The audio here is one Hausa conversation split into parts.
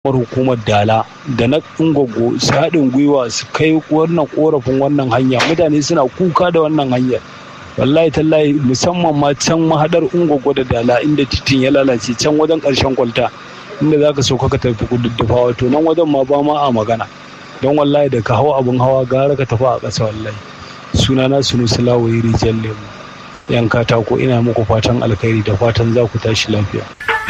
hukumar dala da na ungogo su haɗin gwiwa su kai wannan korafin wannan hanya mutane suna kuka da wannan hanyar wallahi tallahi musamman ma can mahadar ungogo da dala inda titin ya lalace can wajen ƙarshen kwalta inda za ka sauka ka tafi kududdufa wato nan wajen ma ba ma a magana don wallahi da ka hau abin hawa gara ka tafi a ƙasa wallahi sunana sunu sulawayi rijiyar lemu yan katako ina muku fatan alkhairi da fatan za ku tashi lafiya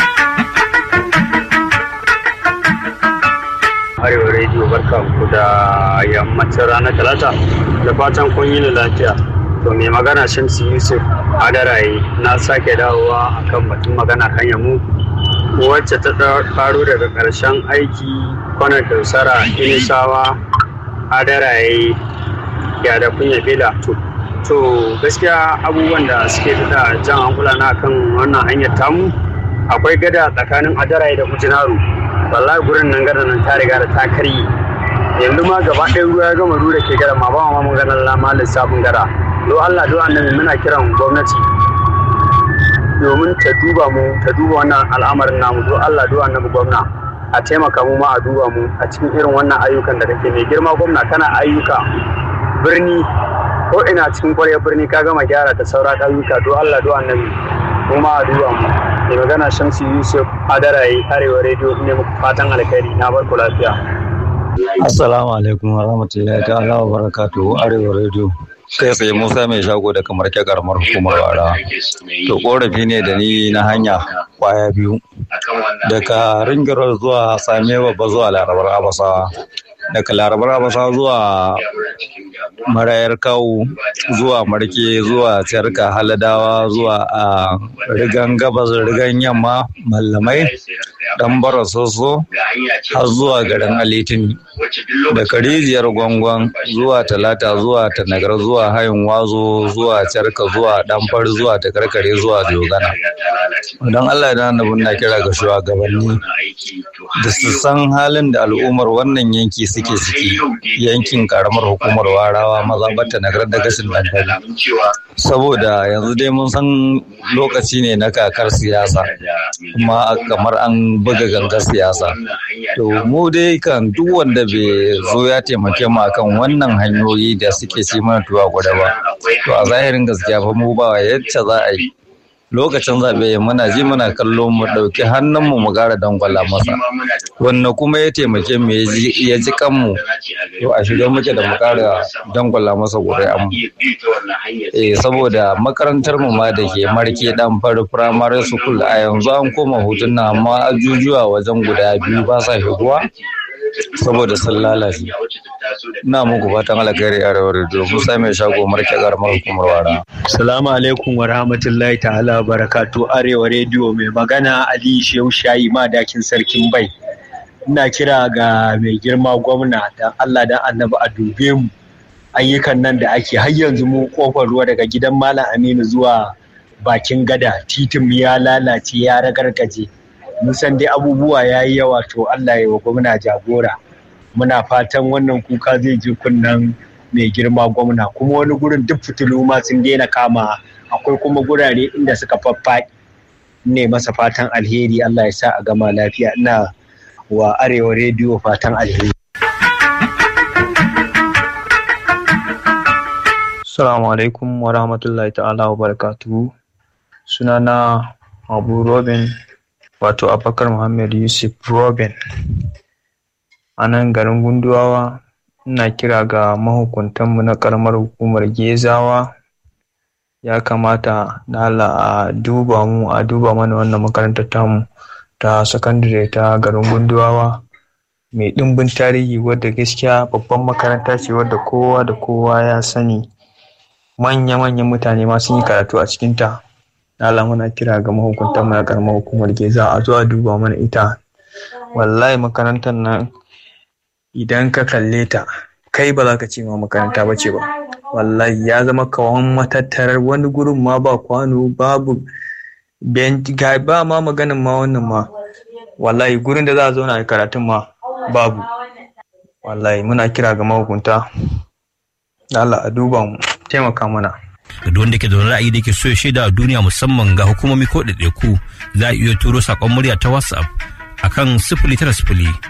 arewa rediyo barka ku da yammacin ranar talata da fatan kun yi lafiya to mai magana shamsi yusuf adaraye na sake dawowa akan batun magana kan yamu wacce ta faru daga ƙarshen aiki kwanar dausara inisawa adaraye ya da kunya bila to gaskiya abubuwan da suke da jan hankula na kan wannan hanyar tamu akwai gada tsakanin adaraye da kujinaru wallahi gurin nan gada nan ta riga da ta karye yanzu ma gaba ɗaya ruwa ya gama rura ke gada ma ba ma mun ganin lama lissafin gada do Allah do annabi muna kiran gwamnati domin ta duba mu ta duba wannan al'amarin namu do Allah do annabi gwamna a taimaka mu ma a duba mu a cikin irin wannan ayyukan da kake mai girma gwamna kana ayyuka birni ko ina cikin ƙwaryar birni ka gama gyara ta saura ayyuka do Allah do annabi mu ma a duba mu mai magana shamsi yusuf adarayi arewa rediyo ne muku fatan alkhairi na barku lafiya assalamu alaikum wa rahmatullahi ta'ala wa barakatuhu arewa rediyo kai tsaye musa mai shago da kamar ke karamar hukumar wara to korafi ne da ni na hanya kwaya biyu daga ringirar zuwa same babba zuwa larabar abasawa daga larabar abasawa zuwa marayar kawo zuwa marke zuwa tsarka haladawa zuwa a rigan gabas rigan yamma mallamai dan bara soso har zuwa garin alitin daga rijiyar gwangwan zuwa talata zuwa tanagar zuwa hayin wazo zuwa tsarka zuwa danfar zuwa takarkare zuwa dogana don allah da annabin na kira ga shugabanni da su san halin da al'ummar wannan yanki suke ciki yankin karamar hukumar warawa maza bata nagar da gashin dankali saboda yanzu dai mun san lokaci ne na kakar siyasa kuma kamar an buga gangar siyasa to mu dai kan duk wanda bai zo ya taimake mu akan wannan hanyoyi da suke ci mana tuwa gwada ba to a zahirin gaskiya fa mu ba yacce za a yi lokacin zaɓe muna ji muna kallo mu ɗauki hannunmu mu ƙara dangwala masa wanne kuma ya taimake mu ya ji kanmu to a shirye muke da mu ƙara dangwala masa ƙuri'an mu eh saboda makarantar mu ma da ke marke dan fari primary school a yanzu an koma hutun nan amma ajujuwa wajen guda biyu ba sa shigowa saboda sun lalace ina muku fatan alkhairi a rawar da musa mai shago marke garmar hukumar wara salamu alaikum wa rahmatullahi ta'ala barakatu arewa rediyo mai magana ali shehu shayi madakin sarkin bai ina kira ga mai girma gwamna dan allah dan annabi a dube mu ayyukan nan da ake har yanzu mu kofar ruwa daga gidan malam aminu zuwa bakin gada titin ya lalace ya ragargaje mun san dai abubuwa ya yi yawa to Allah ya wa gwamna jagora muna fatan wannan kuka zai ji kunnan mai girma gwamna kuma wani gurin duk fitilu ma sun daina kama akwai kuma gurare inda suka faffaɗi ne masa fatan alheri Allah ya sa a gama lafiya ina wa arewa rediyo fatan alheri Assalamu alaikum wa rahmatullahi ta'ala wa barakatuhu sunana Abu Robin wato abubakar muhammad yusuf robin a nan garin gunduwawa ina kira ga mahukuntanmu na karamar hukumar gezawa ya kamata na a duba mu a duba mana wannan makarantar tamu ta sakandare ta garin gunduwawa mai ɗimbin tarihi wadda gaskiya babban makaranta ce wadda kowa da kowa ya sani manya-manyan mutane ma sun yi karatu a cikinta Allah muna kira ga mahukuntan mu na karamar hukumar Geza a zuwa duba mana ita. Wallahi makarantar nan idan ka kalle ta kai ba za ka ce ma makaranta ba ce ba. Wallahi ya zama kawan matattarar wani gurin ma ba kwano babu ga ba ma maganin ma wannan ma. Wallahi gurin da za a zauna a karatun ma babu. Wallahi muna kira ga mahukunta. Allah a duba mu taimaka mana. da wanda ke da wani ra'ayi da ke so ya shaida a duniya musamman ga hukumomi ko ɗaiɗaiku za a iya turo saƙon murya ta whatsapp akan sifili tara sifili